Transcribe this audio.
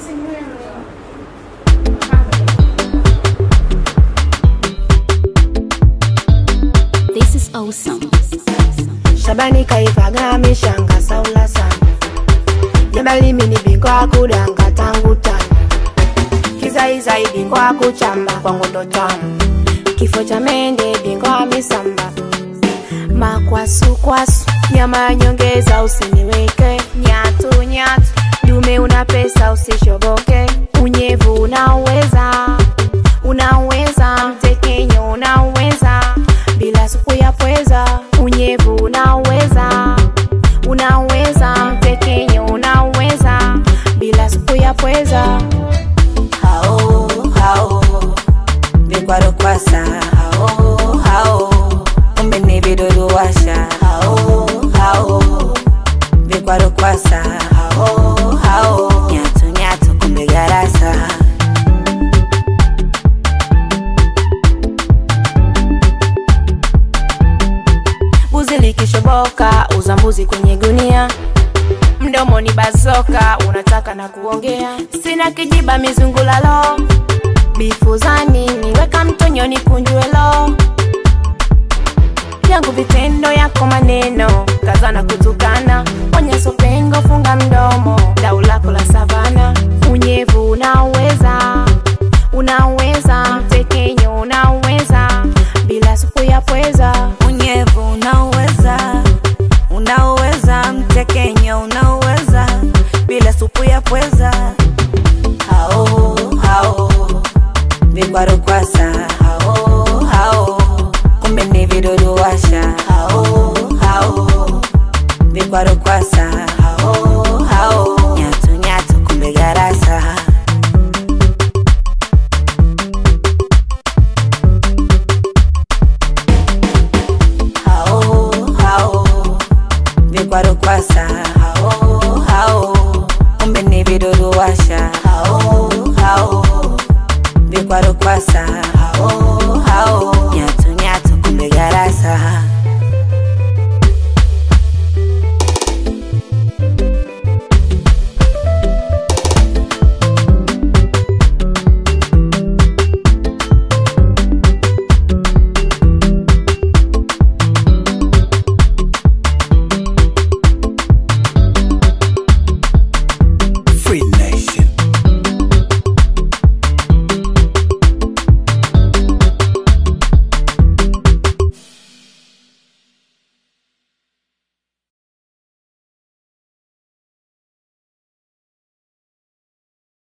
This is awesome. Shabani kaivaga mishanga saula sana Jabali mini bingwa kudanga tangu tano Kizaizai bingwa kuchamba kwa ngondo tamu Kifo cha mende bingwa misamba Makwasukwasu nyama ya nyongeza usiniweke Nyatu nyatu dume una pesa usishoboke Unyevu unaweza unaweza mtekenyo unaweza bila supu ya pweza unyevu unaweza unaweza mtekenyo unaweza bila supu ya pweza hao hao vikwaro kwasa hao hao umene vidoruwasha hao hao vikwaro kwasa hao hao nyatu nyatu kumbe garasa buzi likishoboka uza mbuzi kwenye gunia mdomo ni bazoka unataka na kuongea sina kijiba mizungulalo bifu za nini weka mtonyoni kunjuelo yangu vitendo yako maneno kaza na kutukana onye sope